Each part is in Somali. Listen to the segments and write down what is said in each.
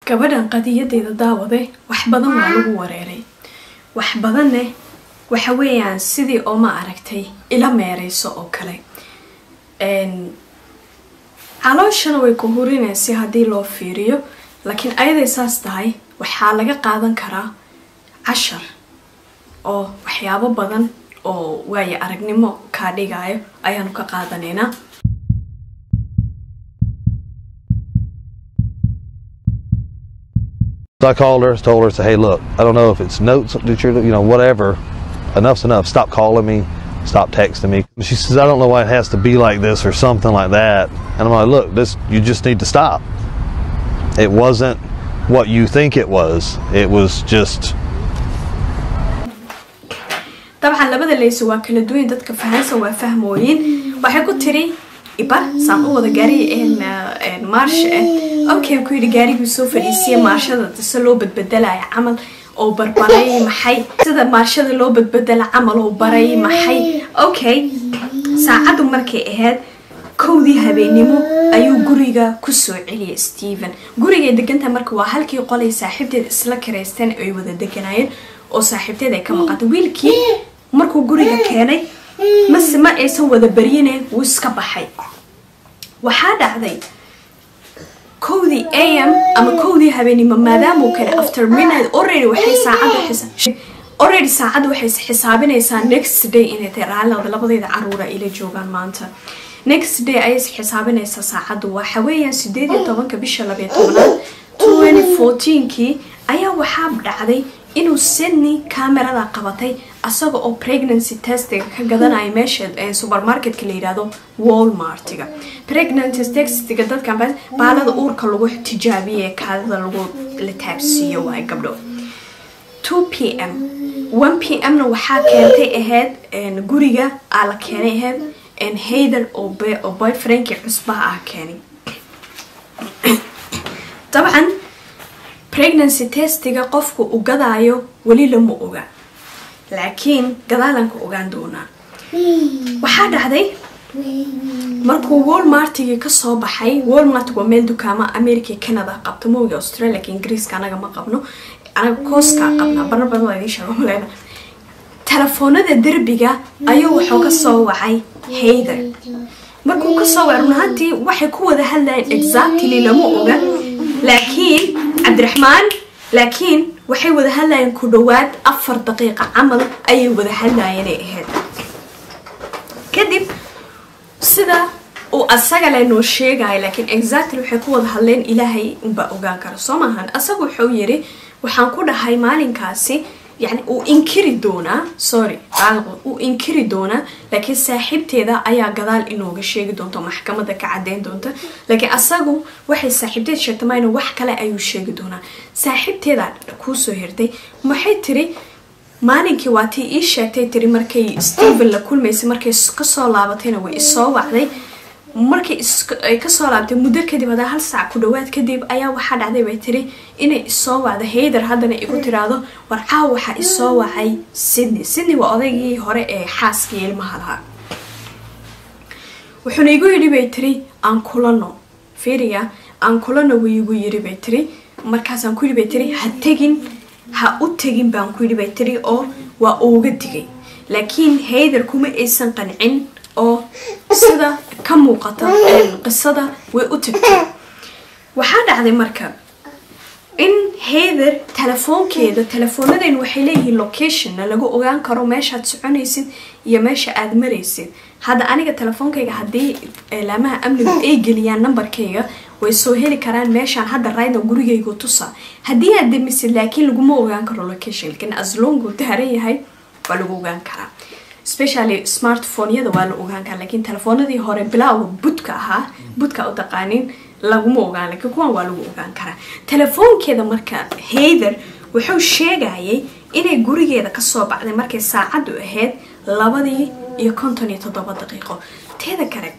gabadhan qadiyadeeda daawade wax badan waa lagu wareeray wax badanne waxa weeyaan sidii oo ma aragtay ila meereyso oo kale calooshana way ku hurinaysa haddii loo fiiriyo laakiin ayaday saas tahay waxaa laga qaadan karaa cashar oo waxyaabo badan oo waayo aragnimo kaa dhigayo ayaanu ka qaadanaynaa So I called her, told her, said, hey, look, I don't know if it's notes that you're, you know, whatever. Enough's enough. Stop calling me. Stop texting me. She says, I don't know why it has to be like this or something like that. And I'm like, look, this, you just need to stop. It wasn't what you think it was. It was just, dabcan labada leyso waa kala duwan dadka fahansa waa fahmooyin waxay ku tiri ibar saan u wada gaari maarsha ah okay ku yidhi gaarigii soo fadhiisiya maarshada dase loo badbedelaya camal oo barbaray maxay sida maarshada loo badbedela camal oo baray maxay okay saacaddu markay ahayd kowdii habeenimo ayuu guriga kusoo celiyay stephen gurigay degantaha marka waa halkii qolay saaxiibteed isla karaysteen ay wada deganayeen oo saaxiibteed ay ka maqantay wiilkii markuu guriga keenay mase ma aysan wada baryine wuu iska baxay waxaa dhacday kowdii am ama kowdii habeenimo maadaamuu kale after midnight already waxay saacadda already saacadda waxay xisaabinaysaa next day inay tahay raallada labadeeda caruura ila joogaan maanta next day ayay xisaabinaysaa saacaddu waxa weeyaan sideed iyo tobanka bisha labayo tobnaad twenty fourteenkii ayaa waxaa dhacday inuu sydney camerada qabatay asaga oo pregnancy testiga ka gadanaya meesha supermarketka la yihahdo walmartiga pregnancy testiga dadkan baalada uurka lagu tijaabiye kaadida lagu la taabsiiyo waay gabdho two p m one p m na waxaa keentay ahayd guriga aa la keenay ahayd hayder oo boyfriendkii cusbaha ah keenay dabcan pregnancy testiga qofku u gadaayo weli lama oga laakiin gadaalanka ogaan doonaa waxaa dhacday markuu walmartigii kasoo baxay walmart waa meel dukaama america canada qabto mooga australia ingiriiska anaga ma qabno anaga kooskaa qabnaa barna badan waa idiin sheega maleyna telefoonada derbiga ayuu wuxuu kasoo wacay hayder markuu kasoo wacay run ahaantii waxay ku wada hadlayeen exactly lama oga laakiin cabdiraxmaan laakiin waxay wada hadlayeen ku dhawaad afar daqiiqa camal ayay wada hadlayeenay ahayd kadib sida uu asaga le noo sheegaya laakiin exactly waxay ku wada hadleen ilaahay unbaa ogaan kara soo maahan asaga wuxuu yiri waxaan ku dhahay maalinkaasi yani uu inkiri doonaa sorry uu inkiri doonaa laakiin saaxiibteeda ayaa gadaal inooga sheegi doonta maxkamada ka cadeyn doonta laakiin asagu waxay saaxiibteed sheegtay mayna wax kale ayuu sheegi doonaa saaxiibteeda kuusoo hirtay maxay tiri maalinkii waa tii ii sheegtay tiri markay stephen la kulmaysay markay kasoo laabatayna way isoo wacday markay ay kasoo laabtay muddo kadib hadaa hal saac ku dhawaad kadib ayaa waxaa dhacday bay tiri inay isoo wacdo hayder haddana igu tiraahdo war caaw waxaa isoo wacay sydney sydney waa odaygii hore ee xaaskii ilmaha lahaa wuxuuna igu yidhi bay tiri aan kulano fiiriya aan kulano wuu igu yidhi bay tiri markaasaan ku yidhi bay tiri ha tegin ha u tegin baan ku yidhi bay tiri oo waa uuga digay laakiin hayder kuma aysan qancin oo sida ka muuqata qisada way u tagtay waxaa dhacday marka in hayder telefoonkeeda telefoonadeen waxay leeyihiin locationna lagu ogaan karo meeshaad soconaysid iyo meesha aada maraysid hadda aniga telefoonkayga haddii laamaha amnigu ay geliyaan nambarkayga way soo heli karaan meeshaan hadda rayda gurigaygu tusa haddii aad demisid laakiin laguma ogaan karo location lakiin aslongu daaran yahay waa lagu ogaan karaa specially smartphoneyada waa la ogaan karaa laakiin telefoonadii hore bilowga budka ahaa budka u taqaanin laguma ogaan lakiin kuwan waa lagu ogaan karaa telefoonkeeda marka hayder wuxuu sheegayay inay gurigeeda kasoo baxday markay saacaddu ahayd labadii iyo konton iyo toddoba daqiiqo teeda kale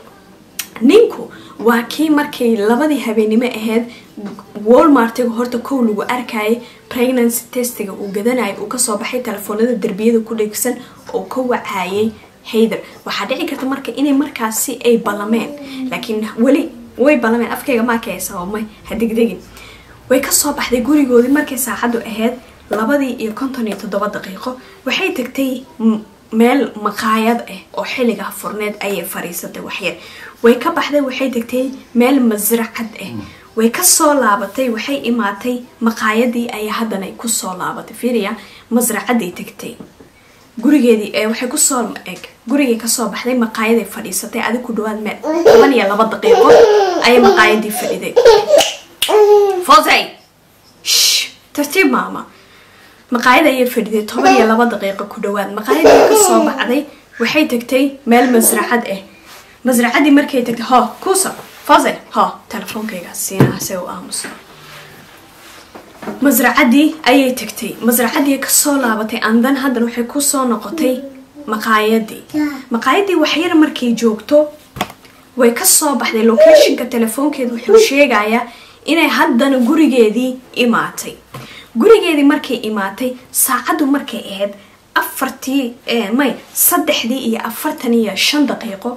ninku waa kii markay labadii habeenimo ahayd walmartiga horta kow lagu arkayay pregnancy testiga uu gadanayay uu kasoo baxay telefoonada derbiyada ku dhegsan oo ka wacayay hayder waxaa dhici karta marka inay markaasi ay ballameen laakiin weli way ballameen afkayga maakaysa may ha degdegin way kasoo baxday gurigoodii markay saacaddu ahayd labadii iyo konton iyo toddoba daqiiqo waxay tagtay meel maqaayad ah oo xilligaa furneed ayay fadhiisatay waxyar way ka baxday waxay tagtay meel masracad ah way kasoo laabatay waxay imaatay maqaayadii ayaa haddana kusoo laabatay fiiriya masracaday tagtay gurigeedii waxay kusoo eg gurigay kasoo baxday maqaayaday fadhiisatay adig ku dhawaad meel toban iyo laba daqiiqo ayay maqaayadii fadhiday fosay tartiib maama maqaayad ayay fadhiday toban iyo laba daqiiqo ku dhawaad maqaayadii kasoo baxday waxay tagtay meel masracad ah masracadii markay tagtay ho kuusa fosay ho telefoonkayga siinaa se u aamuso masracadii ayay tagtay masracadii kasoo laabatay andan haddana waxay kusoo noqotay maqaayadii maqaayadii waxyar markay joogto way kasoo baxday locationka telefoonkeeda wuxuu sheegayaa inay haddana gurigeedii imaatay gurigeedii markay imaatay saacaddu markay ahayd afartii may saddexdii iyo afartan iyo shan daqiiqo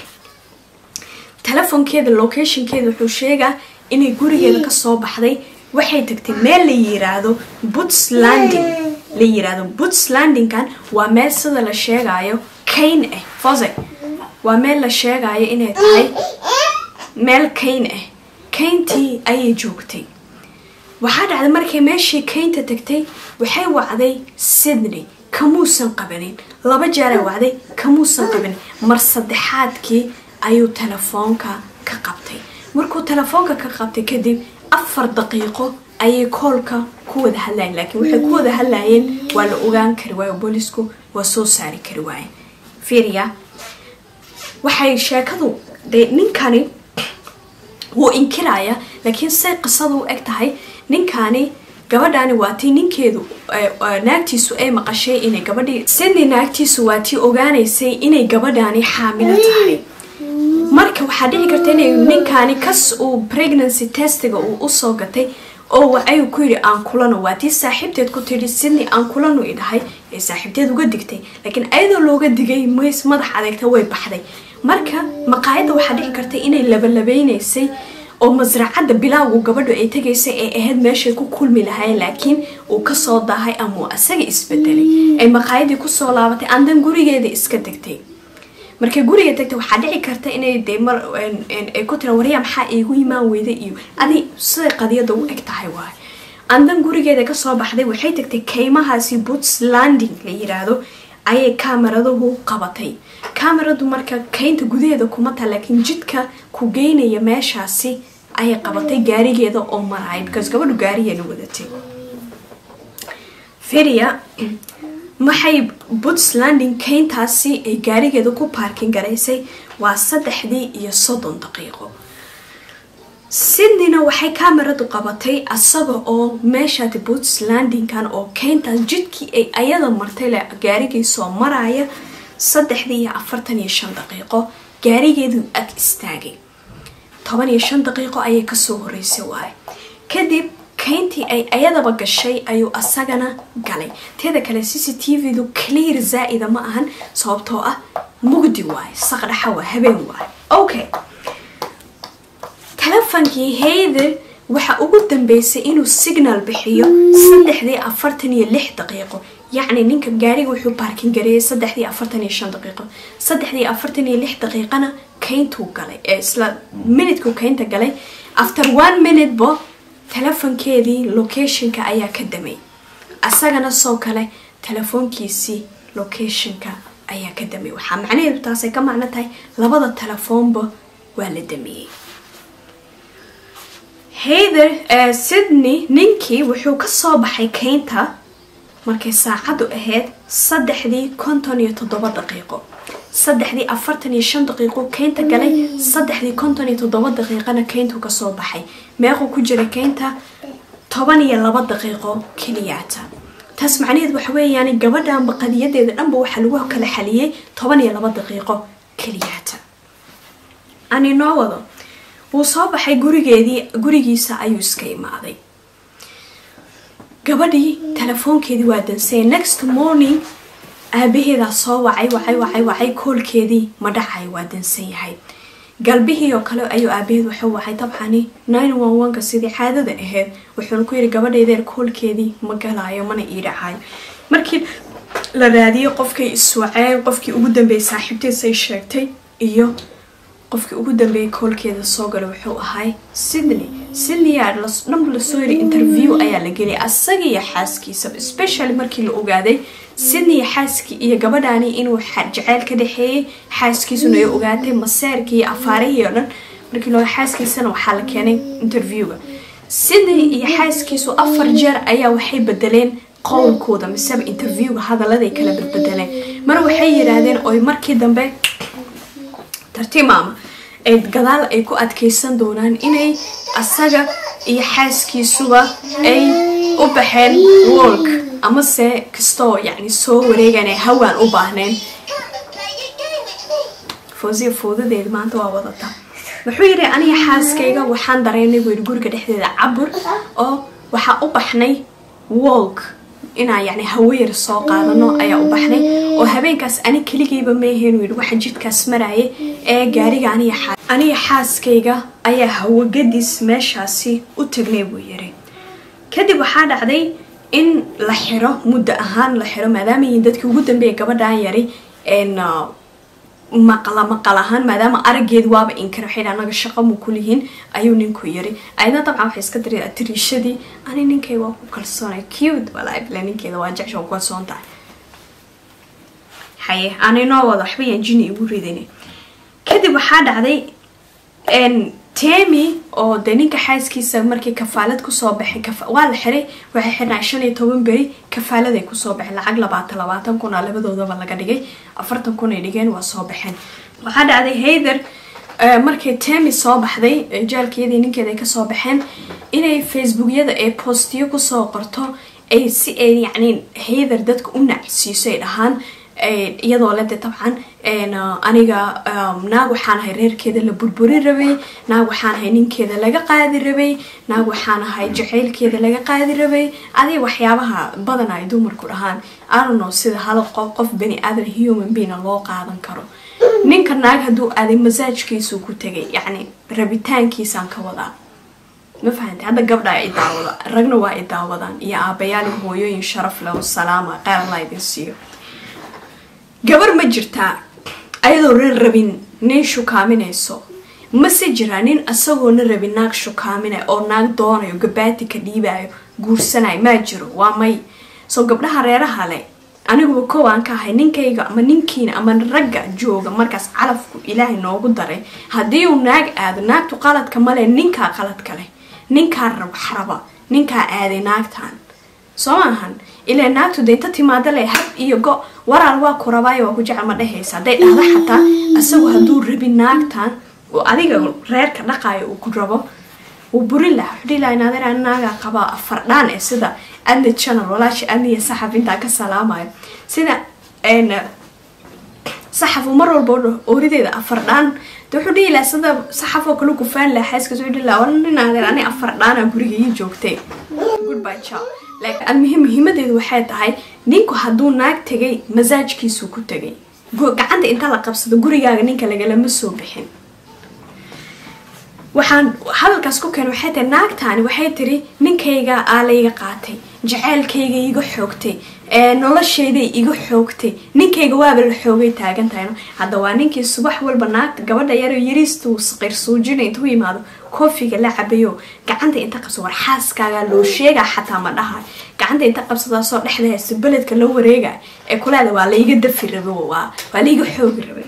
telefoonkeeda locationkeeda wuxuu sheegaa inay gurigeeda kasoo baxday waxay tagtay meel la yiraahdo buts landing la yiraahdo buts landingkan waa meel sida la sheegayo kayn ah fose waa meel la sheegayo inay tahay meel kayn ah kayntii ayay joogtay waxaa dhacday markay meeshii kaynta tagtay waxay wacday sydney kamuusan qabanin laba jeeray wacday kamuusan qabanin mar saddexaadkii ayuu telefoonka ka qabtay markuu telefoonka ka qabtay kadib afar daqiiqo ayay koolka ku wada hadlayen laakiin waxay ku wada hadlayeen waa la ogaan kari waayo boolisku waa soo saari kari waayen fiiriya waxay sheekadu dee ninkani wuu inkiraya laakiin say qisadu u eg tahay ninkani gabadhani waa tii ninkeedu naagtiisu ay maqashay inay gabadhii sidney naagtiisu waa tii ogaanaysay inay gabadhani xaamilo tahay marka waxaa dhici karta inay ninkani kas uu pregnancy testiga uu usoo gatay oo wacayu ku yidhi aan kulano waa tii saaxiibteed ku tidhi sidney aan kulanu idhahay ee saaxiibteed uga digtay laakiin ayadoo looga digay mays madax adeegta way baxday marka maqaayadda waxaa dhici karta inay labalabeynaysay oo masracadda bilaawgu gabadhu ay tagaysay ay ahayd meeshay ku kulmi lahayn laakiin uu kasoo daahay ama uu asaga isbedelay ay maqaayadii kusoo laabatay andan gurigeeda iska degtay markay guriga tagtay waxaa dhici karta inay dee mar ay ku tira waryaa maxaa iigu imaan weyda iyo adi siday qadiyada u eg tahay waay andan gurigeeda kasoo baxday waxay tagtay kaymahaasi buts landing la yiraahdo ayay kaamaraduhu qabatay kaamaradu marka kaynta gudaheeda kuma taha laakiin jidka ku geynaya meeshaasi ayay qabatay gaarigeeda oo maraya because gabadhu gaarigeena wadatay firia maxay puntlanding kayntaasi ay gaarigeeda ku baarkin garaysay waa saddexdii iyo soddon daqiiqo sydneyna waxay kamaradu qabatay asaga oo meeshaati puntlandingkan oo kayntaas jidkii ay ayada martay le gaarigii soo maraya saddexdii iyo afartan iyo shan daqiiqo gaarigeedu ag istaagay toban iyo shan daqiiqo ayay kasoo horeysay waaye kadib kayntii ay ayadaba gashay ayuu asagana galay teeda kale c c t v-du clear zaa-ida ma ahan sababtoo ah mugdi waaye saqdhaxa waa habeen waaye okay telefonkii hayder waxa ugu dambeysay inuu signal bixiyo saddexdii afartan iyo lix daqiiqo yacni ninka gaariga wuxuu baarkin gareeyay saddexdii afartan iyo shan daqiiqo saddexdii afartan iyo lix daqiiqana kayntuu galay ee isla minutku kaynta galay after one minute bo telefonkeedii locationka ayaa ka damay asagana soo kale telefoonkiisii locationka ayaa ka damay waxaa macnaheedu taasay ka macno tahay labada telefoonba waa la damiyey hayther sydney ninkii wuxuu kasoo baxay kaynta markay saacaddu ahayd saddexdii konton iyo toddoba daqiiqo saddexdii afartan iyo shan daqiiqo kaynta galay saddexdii konton iyo toddoba daqiiqana kayntu kasoo baxay meequu ku jira kaynta toban iyo laba daqiiqo keliyaata taas macnaheed waxa weeyaan gabadhanba qadiyadeeda dhanba waxaa lagu kala xaliyey toban iyo laba daqiiqo keliyaata ani noo wado wuu soo baxay gurigeedii gurigiisa ayuu iska imaaday gabadhii telefoonkeedii waa dansay next morning aabaheedaa soo wacay wacay wacay wacay koolkeedii ma dhacay waa dansan yahay galbihii oo kale ayuu aabaheed wuxuu wacay dabcani nine one one-ka sidii caadada ahayd wuxuuna ku yidhi gabadhaydeer koolkeedii ma galaayo mana ii dhacayo markii la raadiyey qofkay iswaceen qofkii ugu dambeeyey saaxiibtiisay sheegtay iyo qofkii ugu dambeeyey koolkeeda soo galay wuxuu ahay sydney sydney aa dhanba lasoo yiri interview ayaa la geliyay asaga iyo xaaskiisaba especially markii la ogaaday sydney xaaskii iyo gabadhaani inuu jaceyl ka dhexeeyey xaaskiisuna ay ogaatay maseerkii iyo afaarihii oo dhan markii loo xaaskiisana waxaa la keenay interviewga sydney iyo xaaskiisu afar jeer ayaa waxay bedeleen qowlkooda miseba interviewga hadaladay kala badbedeleen mar waxay yidhaahdeen oy markii dambe tartiib maama ee gadaal ay ku adkeysan doonaan inay asaga iyo xaaskiisuba ay u baxeen wolk amase kastoo yacni soo wareegaan ay hawaan u baahneen foosiya foodadeeda maanta waa wadata wuxuu yidhi aniga xaaskayga waxaan dareynay buu yidhi guriga dhexdeeda cabur oo waxaa u baxnay wolk inaan yacni haweyar soo qaadano ayaa u baxnay oo habeenkaas ani keligayba meeheen yidhi waxa jidkaas maraya ee gaariga aniga xaa aniga xaaskayga ayaa hawagadis meeshaasi u tagnay buu yidhi kadib waxaa dhacday in la xiro muddo ahaan la xiro maadaama yihiin dadkii ugu dambeeya gabadhan yari maqla maqal ahaan maadaama arageed waaba inkar waxay anaga shaqo mu kulihiin ayuu ninku yiri ayadna dabcan waxay iska diri tiriishadii ani ninkay waa ku kalsoonay cute walaa bila ninkeeda waa jecesha ku kalsoon tahay haye ani noo wada waxba yaan jini igu ridin kadib waxaa dhacday temi oo de ninka xaaskiisa markii kafaalad kusoo baxay waa la xiray waxay xirnaa shan iyo toban beri kafaaladay kusoo baxeen lacag labaatan labaatan kun a labadoodaba laga dhigay afartan kun ay dhigeen waa soo baxeen waxaa dhacday hayther markay temi soo baxday jaalkeedii ninkeeda ay kasoo baxeen inay facebookyada ee postiyo kusoo qorto ay si ay yacni hayther dadka u nacsiiso ay dhahaan iyadoo lede dabcan aniga naag waxaan ahay reerkeeda la burburin rabay naag waxaan ahay ninkeeda laga qaadi rabay naag waxaan ahay jaceylkeeda laga qaadi rabay adig waxyaabaha badan ay dumarku dhahaan anono sida hal qof bani aadan human beina loo qaadan karo ninka naag hadduu aaday masaajkiisuu ku tegay yacni rabitaankiisaan ka wadaa ma fahamta hadda gabdha i daawada ragna waa i daawadaan iyo aabayaal hooyooyin sharaf leh oo salaama qeyr allah idin siiyo gabar ma jirtaa ayadoo ran rabin nin shukaaminayso mase jiraa nin isagoona rabin naag shukaaminay oo naag doonayo gabaati ka dhiibayo guursanayo maa jiro waa may soo gabdhaha reeraha leh aniguba kow aan ka ahay ninkayga ama ninkiina ama ragga jooga markaas calafku ilaahay noogu daray haddii uu naag aado naagtu qaladka male ninkaa qaladka leh ninkaa waxraba ninkaa aaday naagtan soo maahan ilaa naagtu de inta timaada le hab iyo go waraal waa ku rabaayo waa ku jecel ma dhehaysa hadday dhahda xataa isagu hadduu rabin naagtan oo adiga reerka dhaqaayo uu ku rabo wuu burin laha wuxuu dhihi laha naadeer naagaa qabaa afardhaan ee sida adni channel walaashi adni iyo saxaf intaa ka salaamayo sida saxaf uu mar walba oorideeda afardhaan de wuxuu dhihi laha sida saxaf oo kale kufaan laha xaaskaas wuxuu dhihi laha war naadeer ani afardhaana guriga ii joogtay goodbye ciao laakiin almuhim muhiimadeedu waxay tahay ninku hadduu naag tegay masaajkiisuu ku tegay gacanta inta la qabsado gurigaaga ninka lagalama soo bixin waxaan hadalkaas ku keen waxay tahay naagtaani waxay tiri ninkayga aa layga qaatay jaceylkayga iga xoogtay noloshayday iga xoogtay ninkayga waaba la xoogay taagan tahayno hadda waa ninkii subax walba naagta gabadha yaro yariistuu qirsuujina intuu yimaado koofiga la cabayo gacanta inta qabsado war xaaskaagaa loo sheegaa xataa ma dhaha gacanta inta qabsadaasoo dhexda haysto beledka la wareega ee kulaada waa layga dafi rabo waa waa layga xoogi rabay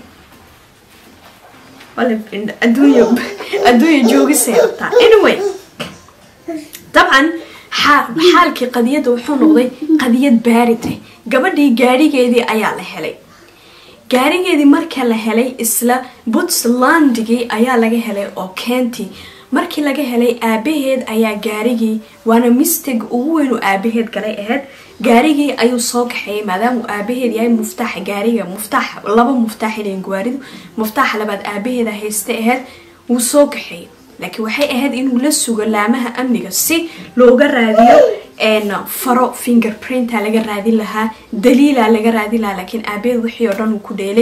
adduunya adduunya joogisay rabtaa anyway dabcan xaalkii qadiyadda wuxuu noqday qadiyad baarite gabadhii gaadhigeedii ayaa la helay gaarigeedii marka la helay isla puntlandigii ayaa laga helay oo keentii markii laga helay aabaheed ayaa gaarigii waana misteg ugu weyn uu aabaheed galay ahayd gaarigii ayuu soo kaxeeyay maadaama uu aabaheed yahay muftaaxa gaariga muftaax laba muftaax ilayn gawaaridu muftaaxa labaad aabaheeda haysta ahayd wuu soo kaxeeyay laakiin waxay ahayd inuu la sugo laamaha amniga si looga raadiyo faro fingerprinta laga raadin lahaa daliila laga raadin lahaa laakiin aabaheed wixii oo dhan uu ku dheelay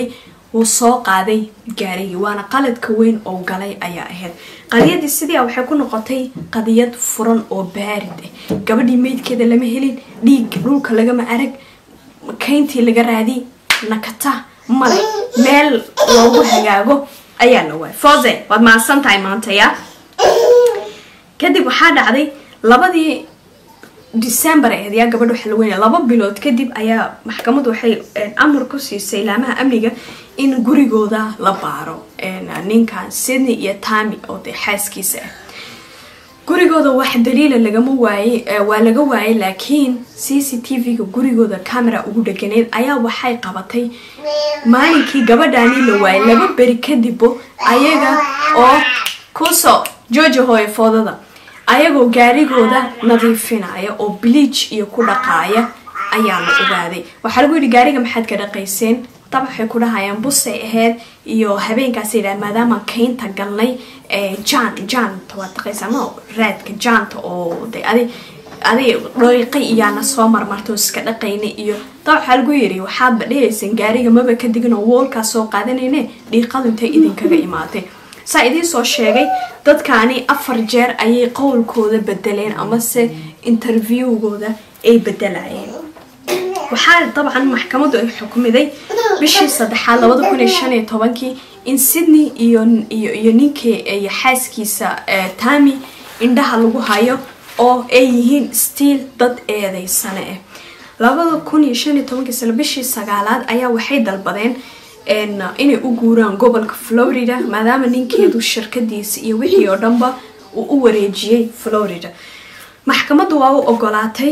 wuu soo qaaday gaarigii waana qaladka weyn oo galay ayaa ahayd qadiyadii sidii waxay ku noqotay qadiyad furan oo baarid ah gabadhii meydkeeda lama helin dhiig dhulka lagama arag kayntii laga raadi nakata male meel loogu hagaago ayaa la waayay fose waad mahadsan tahay maanta ya kadib waxaa dhacday labadii december ahayd yaa gabadha waxa la weynaya laba bilood kadib ayaa maxkamaddu waxay amar ku siisay laamaha amniga in gurigooda la baaro ninkan sydney iyo tami oo dee xaaskiisa ah gurigooda wax daliila lagama waayey waa laga waayay laakiin c c t v-ga gurigooda camera ugu dhaganeyd ayaa waxay qabatay maalinkii gabadhaani la waayay laba beri kadibbo ayaga oo kusoo jooja hooye foodada ayagoo gaarigooda nadiifinaya oo bleach iyo ku dhaqaaya ayaa la ogaaday waxaa lagu yidhi gaariga maxaad ka dhaqayseen dab waxay ku dhahayaan busay ahayd iyo habeenkaas yidhaha maadaama kaynta galnay jan janta waad dhaqaysaa ma raadka janta oo de adi adi dhooiqi iyaana soo marmarto iska dhaqayna iyo dab waxaa lagu yidhi waxaadba dhehaysan gaariga maba ka digin oo woolkaa soo qaadanayne dhiiqadu intay idinkaga imaatay saa idiin soo sheegay dadkaani afar jeer ayay qowlkooda bedeleen amase interviewgooda ay bedelayeen waxaa dabcan maxkamaddu ay xukumiday bishii saddexaad labada kun iyo shan iyo tobankii in sydney iyo iyo iyo ninkii iyo xaaskiisa tami indhaha lagu hayo oo ay yihiin stiil dad eedeysane ah labada kun iyo shan iyo tobankii sano bishii sagaalaad ayaa waxay dalbadeen inay u guuraan gobolka florida maadaama ninkeedu shirkadiisa iyo wixii oo dhanba uu u wareejiyey florida maxkamaddu waa u ogolaatay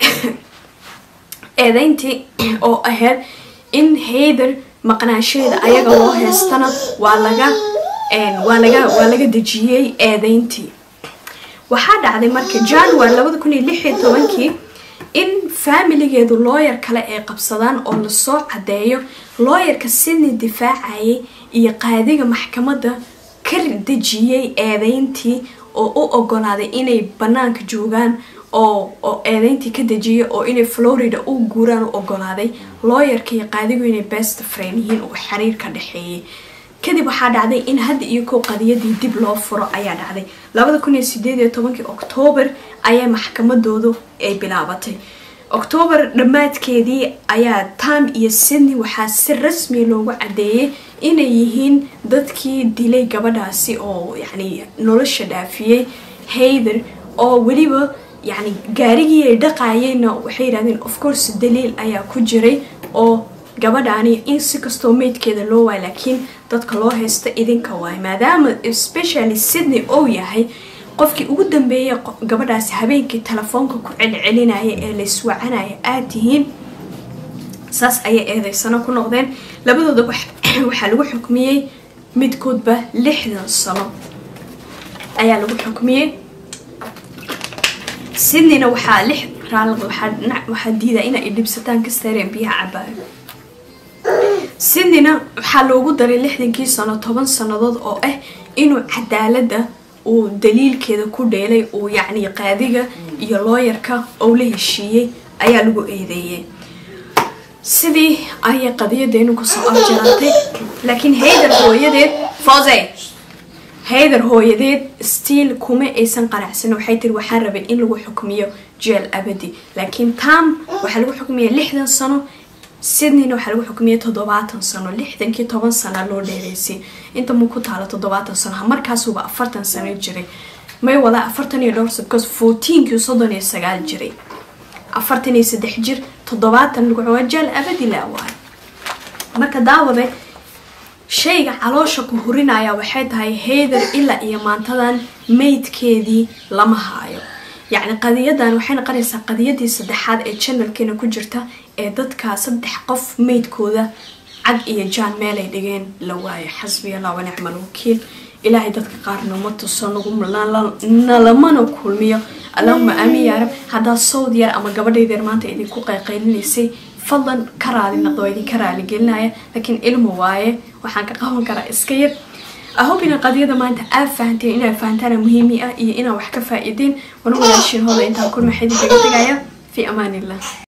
eedeyntii oo ahayd in hayder maqnaanshaheeda ayaga loo heystana waa laga waa laga waa laga dejiyey eedeyntii waxaa dhacday marka january labada kun iyo lix iyo tobankii in faamiligeedu looyar kale ay qabsadaan oo lasoo cadeeyo looyarka sydney difaacayay iyo qaadiga maxkamadda ka dejiyey eedeyntii oo u ogolaaday inay banaanka joogaan oo oo eedeyntii ka dejiyay oo inay florida u guuraan u ogolaaday looyarka iyo qaadigu inay best friend yihiin oo xiriir ka dhexeeyay kadib waxaa dhacday in hadda iyo kow qadiyadii dib loo furo ayaa dhacday labada kun iyo sideed iyo tobankii oktoobar ayaa maxkamadoodu ay bilaabatay oktoobar dhammaadkeedii ayaa tam iyo sydney waxaa si rasmi loogu cadeeyay inay yihiin dadkii dilay gabadhaasi oo yacni nolosha dhaafiyey hayder oo weliba yacni gaarigii ay dhaqaayeenna waxay yidhahdeen of course daliil ayaa ku jiray oo gabadhaani in si kastoo meydkeeda loo waay laakiin dadka loo haysta idinka waay maadaama especially sydney ou yahay qofkii ugu dambeeyay gabadhaasi habeenkii telefoonka ku celcelinaya ee la iswacanaya aad tihiin saas ayay eedeysano ku noqdeen labadooda waxaa lagu xukmiyey midkoodba lixdan sano ayaa lagu xukmiyey sydneyna waxaa lix raalad waxaa diidaa inay dhibsataan kasteereen biyaha cabaayo sydneyna waxaa loogu daray lixdankii sano toban sannadood oo ah inuu cadaalada uu daliilkeeda ku dheelay uu yacni qaadiga iyo looyarka ou la heshiiyey ayaa lagu eedeeyey sidii ayay qadiyadeenu kusoo afjaraatay laakiin hayder hooyadeed fose hayder hooyadeed stiil kuma aysan qanacsan waxay tiri waxaa rabay in lagu xukmiyo jeel abadi laakiin tam waxaa lagu xukmiya lixdan sano sydneyna waxaa lagu xukmiyay toddobaatan sano lixdankii toban sana loo dheereysay inta mu ku taalo toddobaatan sano markaasuba afartan sano jiray may wada afartan iyo dhowr sano because fourteenkii soddon iyo sagaal jiray afartan iyo saddex jir toddobaatan lagu waa jeel abadi laa waayo marka daawade shayga caloosha ku hurinaya waxay tahay hayder ilaa iyo maantadan meydkeedii lama haayo yacni qadiyadan waxay noqonaysaa qadiyadii saddexaad ee janalkeena ku jirta ee dadka saddex qof meydkooda cag iyo jaan meelay dhigeen la waayo xasbiya allah wanicmal wakiil ilaahay dadka qaarna uma tuso nalamana kulmiyo allahuma aamin yaa rab haddaa sawd yar ama gabadhaydeer maanta idinku qayqaylinaysay fadlan ka raali noqdo waa idinka raali gelinaya laakiin ilmu waaye waxaan ka qaban karaa iska yar ahob ina qadiyada maanta aad fahanteen inaad fahantaana muhiimi ah iyo inaad wax ka faa-ideen wana walaashiin hooda intaan kulma xidid kaga tegaya fi amaan illah